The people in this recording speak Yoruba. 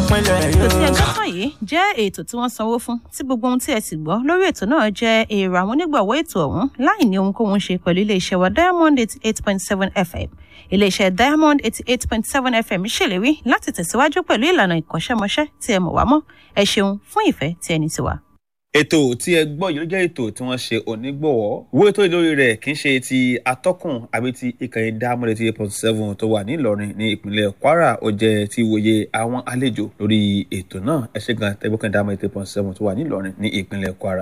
pínlẹ̀ ètò tí ẹ yóò. gbọ́ tán yìí jẹ́ ètò tí wọ́n sanwó fún tí gbogbo ohun tí ẹ sì gbọ́ lórí ètò náà jẹ́ èrò àwọn onígbọ̀wọ́ ètò ọ̀hún láì ní ohunkóhun ṣe pẹ̀lú iléeṣẹ́ wa diamond eighty eight point seven fm iléeṣẹ́ diamond eighty eight point seven fm ṣèlérí láti tẹ̀síwájú pẹ̀lú ìlànà ìkọ́ṣẹ́mọṣẹ́ tí ẹ mọ̀ wá mọ́ ẹ ṣeun fún ìfẹ́ tí ẹni ti wà. ètò tí ẹ gbọ́ yìí ló jẹ́ ètò tí wọ́n ṣe onígbọ̀wọ́ wo ètò ìlórí rẹ̀ kì í ṣe ti atọ́kùn àbí ti ìkànnì diamond eighty eight point seven tó wà ní ìlọrin ní ìpínlẹ̀ kwara ó jẹ́ ti wòye àwọn àlejò lórí ètò náà ẹ ṣe gan tẹ́gbọ́kàn diamond eighty eight point seven tó wà ní ìlọrin ní ìpínlẹ̀ kwara.